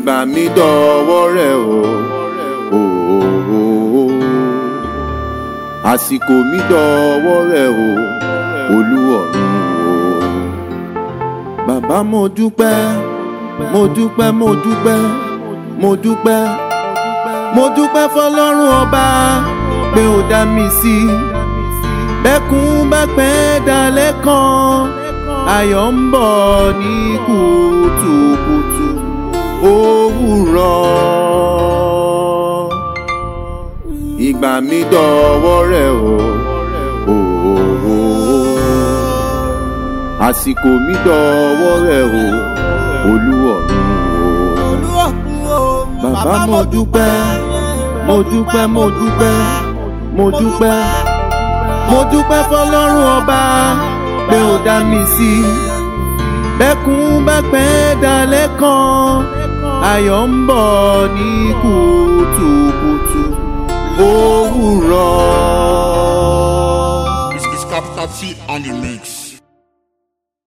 ìgbà mi dọ̀wọ́ rẹ̀ o. o, o, o. àsìkò mi dọ̀wọ́ rẹ̀ o. olúọ̀run o. bàbá mo dúpẹ́ mo dúpẹ́ mo dúpẹ́ mo dúpẹ́ mo dúpẹ́ fọlọ́run ọba pé ó dá mi sí bẹ́kún bá pẹ́ dalẹ́ kan ayọ̀ ń bọ̀ ní kùtùkùtù òwúrọ̀ ìgbà mi dọ̀wọ́ rẹ̀ o. o, o, o. àsìkò mi dọ̀wọ́ rẹ̀ o. olúọ̀run o. bàbá mo dúpẹ́ mo dúpẹ́ mo dúpẹ́ mo dúpẹ́ mo dúpẹ́ fọlọ́run ọba pé ó dá mi sí bẹ́kún bá pẹ́ dalẹ́ kan ayọ̀ ń bọ̀ ní kùtùkùtù òwúrọ̀. It's, it's Capital T on the mix.